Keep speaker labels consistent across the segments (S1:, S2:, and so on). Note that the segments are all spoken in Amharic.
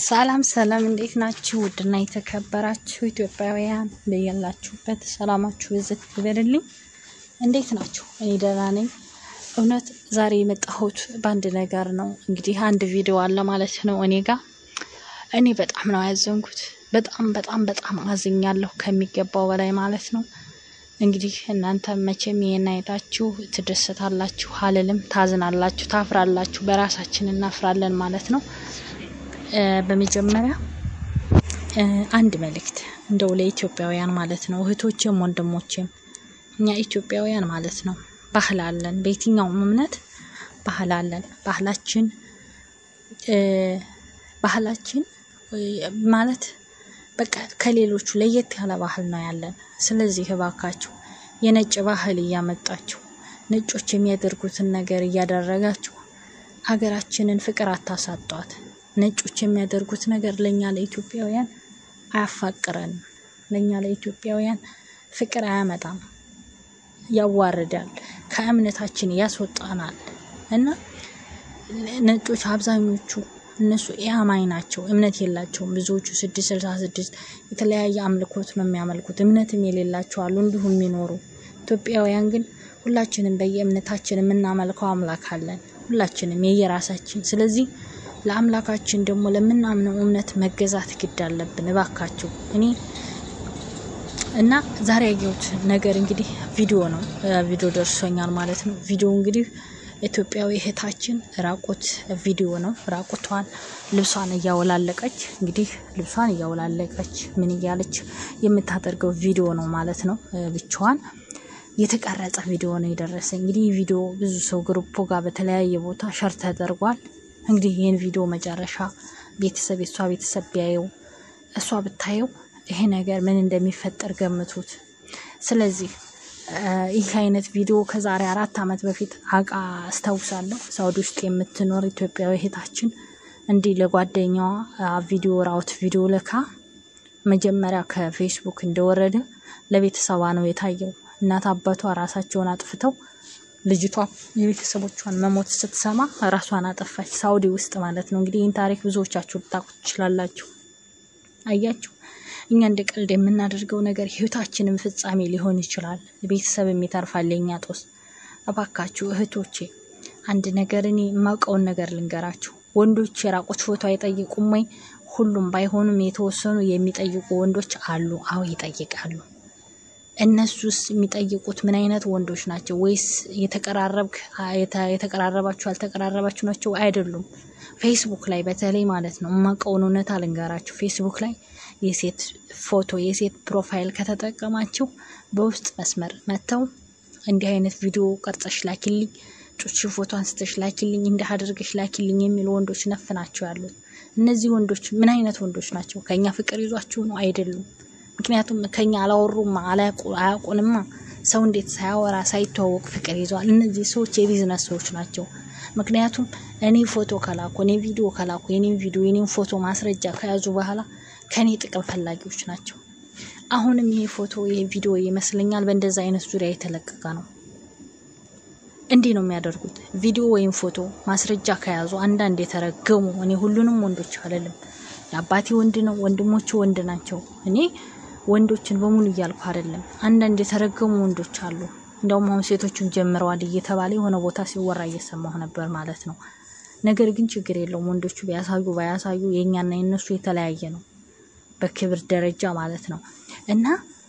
S1: ሰላም ሰላም፣ እንዴት ናችሁ? ውድና የተከበራችሁ ኢትዮጵያውያን በያላችሁበት ሰላማችሁ ብዝት ይበልልኝ። እንዴት ናችሁ? እኔ ደህና ነኝ። እውነት ዛሬ የመጣሁት በአንድ ነገር ነው። እንግዲህ አንድ ቪዲዮ አለ ማለት ነው እኔ ጋር። እኔ በጣም ነው ያዘንኩት። በጣም በጣም በጣም አዝኛለሁ ከሚገባው በላይ ማለት ነው። እንግዲህ እናንተ መቼም ይሄን አይታችሁ ትደሰታላችሁ አልልም፣ ታዝናላችሁ፣ ታፍራላችሁ። በራሳችን እናፍራለን ማለት ነው። በመጀመሪያ አንድ መልእክት እንደው ለኢትዮጵያውያን ማለት ነው እህቶችም ወንድሞችም፣ እኛ ኢትዮጵያውያን ማለት ነው ባህል አለን። በየትኛውም እምነት ባህል አለን። ባህላችን ባህላችን ማለት በቃ ከሌሎቹ ለየት ያለ ባህል ነው ያለን። ስለዚህ እባካችሁ የነጭ ባህል እያመጣችሁ ነጮች የሚያደርጉትን ነገር እያደረጋችሁ ሀገራችንን ፍቅር አታሳጧት። ነጮች የሚያደርጉት ነገር ለእኛ ለኢትዮጵያውያን አያፋቅረንም። ለእኛ ለኢትዮጵያውያን ፍቅር አያመጣም፣ ያዋርዳል፣ ከእምነታችን ያስወጣናል። እና ነጮች አብዛኞቹ እነሱ ኢአማኝ ናቸው፣ እምነት የላቸውም። ብዙዎቹ ስድስት ስልሳ ስድስት የተለያየ አምልኮት ነው የሚያመልኩት። እምነትም የሌላቸው አሉ እንዲሁ የሚኖሩ። ኢትዮጵያውያን ግን ሁላችንም በየእምነታችን የምናመልከው አምላክ አለን፣ ሁላችንም የየራሳችን። ስለዚህ ለአምላካችን ደግሞ ለምናምነው እምነት መገዛት ግድ አለብን። እባካችሁ እኔ እና ዛሬ ያየሁት ነገር እንግዲህ ቪዲዮ ነው። ቪዲዮ ደርሶኛል ማለት ነው። ቪዲዮ እንግዲህ ኢትዮጵያዊ እህታችን ራቁት ቪዲዮ ነው። ራቁቷን ልብሷን እያወላለቀች እንግዲህ ልብሷን እያወላለቀች ምን እያለች የምታደርገው ቪዲዮ ነው ማለት ነው። ብቻዋን የተቀረጸ ቪዲዮ ነው የደረሰ። እንግዲህ ቪዲዮ ብዙ ሰው ግሩፖ ጋር በተለያየ ቦታ ሸር ተደርጓል። እንግዲህ ይህን ቪዲዮ መጨረሻ ቤተሰብ የእሷ ቤተሰብ ቢያየው እሷ ብታየው ይሄ ነገር ምን እንደሚፈጠር ገምቱት። ስለዚህ ይህ አይነት ቪዲዮ ከዛሬ አራት ዓመት በፊት አቃ አስታውሳለሁ። ሳውዲ ውስጥ የምትኖር ኢትዮጵያዊ እህታችን እንዲህ ለጓደኛዋ ቪዲዮ ራውት ቪዲዮ ልካ መጀመሪያ ከፌስቡክ እንደወረደ ለቤተሰቧ ነው የታየው። እናት አባቷ ራሳቸውን አጥፍተው ልጅቷ የቤተሰቦቿን መሞት ስትሰማ ራሷን አጠፋች። ሳውዲ ውስጥ ማለት ነው። እንግዲህ ይህን ታሪክ ብዙዎቻችሁ ልታውቁ ትችላላችሁ። አያችሁ፣ እኛ እንደ ቀልድ የምናደርገው ነገር ህይወታችንን ፍጻሜ ሊሆን ይችላል። ቤተሰብም ይተርፋል። የኛ ጦስ። እባካችሁ እህቶቼ አንድ ነገር እኔ የማውቀውን ነገር ልንገራችሁ። ወንዶች የራቁት ፎቶ አይጠይቁም ወይ? ሁሉም ባይሆኑም የተወሰኑ የሚጠይቁ ወንዶች አሉ። አዎ ይጠይቃሉ። እነሱስ የሚጠይቁት ምን አይነት ወንዶች ናቸው? ወይስ የተቀራረብክ የተቀራረባችሁ ያልተቀራረባችሁ ናቸው? አይደሉም። ፌስቡክ ላይ በተለይ ማለት ነው የማውቀውን እውነት አልንገራችሁ። ፌስቡክ ላይ የሴት ፎቶ የሴት ፕሮፋይል ከተጠቀማችሁ በውስጥ መስመር መጥተው እንዲህ አይነት ቪዲዮ ቀርጸሽ ላኪልኝ፣ ጩች ፎቶ አንስተሽ ላኪልኝ፣ እንዲህ አድርገሽ ላኪልኝ የሚሉ ወንዶች ነፍ ናቸው ያሉት። እነዚህ ወንዶች ምን አይነት ወንዶች ናቸው? ከኛ ፍቅር ይዟችሁ ነው? አይደሉም። ምክንያቱም ከኛ አላወሩማ አያውቁንማ። ሰው እንዴት ሳያወራ ሳይተዋወቅ ፍቅር ይዘዋል? እነዚህ ሰዎች የቢዝነስ ሰዎች ናቸው። ምክንያቱም እኔ ፎቶ ከላኩ እኔ ቪዲዮ ከላኩ የኔም ቪዲዮ የኔም ፎቶ ማስረጃ ከያዙ በኋላ ከኔ ጥቅም ፈላጊዎች ናቸው። አሁንም ይሄ ፎቶ ይሄ ቪዲዮ ይመስለኛል በእንደዛ አይነት ዙሪያ የተለቀቀ ነው። እንዲህ ነው የሚያደርጉት። ቪዲዮ ወይም ፎቶ ማስረጃ ከያዙ አንዳንድ የተረገሙ እኔ ሁሉንም ወንዶች አልልም። የአባቴ ወንድ ነው፣ ወንድሞቹ ወንድ ናቸው። እኔ ወንዶችን በሙሉ እያልኩ አይደለም። አንዳንድ የተረገሙ ወንዶች አሉ። እንደውም አሁን ሴቶቹን ጀምረዋል እየተባለ የሆነ ቦታ ሲወራ እየሰማሁ ነበር ማለት ነው። ነገር ግን ችግር የለውም ወንዶቹ ቢያሳዩ ባያሳዩ የእኛና የነሱ የተለያየ ነው፣ በክብር ደረጃ ማለት ነው። እና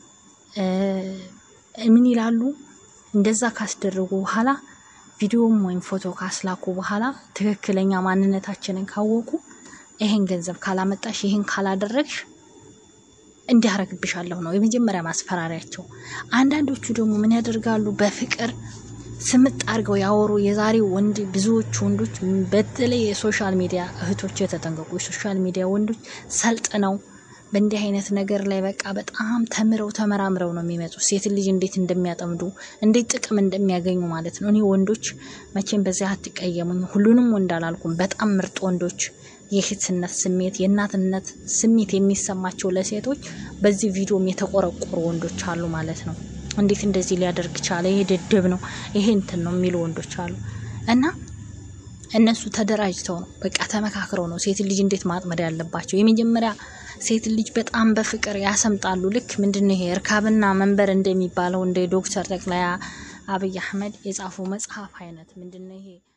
S1: ምን ይላሉ እንደዛ ካስደረጉ በኋላ ቪዲዮም ወይም ፎቶ ካስላኩ በኋላ ትክክለኛ ማንነታችንን ካወቁ ይሄን ገንዘብ ካላመጣሽ ይሄን ካላደረግሽ እንዲያረግብሻለሁ ነው የመጀመሪያ ማስፈራሪያቸው። አንዳንዶቹ ደግሞ ምን ያደርጋሉ? በፍቅር ስምጥ አድርገው ያወሩ። የዛሬው ወንድ ብዙዎቹ ወንዶች በተለይ የሶሻል ሚዲያ እህቶች የተጠንቀቁ። የሶሻል ሚዲያ ወንዶች ሰልጥነው በእንዲህ አይነት ነገር ላይ በቃ በጣም ተምረው ተመራምረው ነው የሚመጡ። ሴት ልጅ እንዴት እንደሚያጠምዱ እንዴት ጥቅም እንደሚያገኙ ማለት ነው። እኔ ወንዶች መቼም በዚያ አትቀየሙኝ። ሁሉንም ወንድ አላልኩም። በጣም ምርጥ ወንዶች የእህትነት ስሜት የእናትነት ስሜት የሚሰማቸው ለሴቶች በዚህ ቪዲዮም የተቆረቆሩ ወንዶች አሉ ማለት ነው። እንዴት እንደዚህ ሊያደርግ ቻለ? ይሄ ድድብ ነው፣ ይሄ እንትን ነው የሚሉ ወንዶች አሉ። እና እነሱ ተደራጅተው ነው በቃ ተመካክረው ነው ሴት ልጅ እንዴት ማጥመድ ያለባቸው። የመጀመሪያ ሴት ልጅ በጣም በፍቅር ያሰምጣሉ። ልክ ምንድነው ይሄ እርካብና መንበር እንደሚባለው እንደ ዶክተር ጠቅላይ አብይ አህመድ የጻፈው መጽሐፍ አይነት ምንድነው ይሄ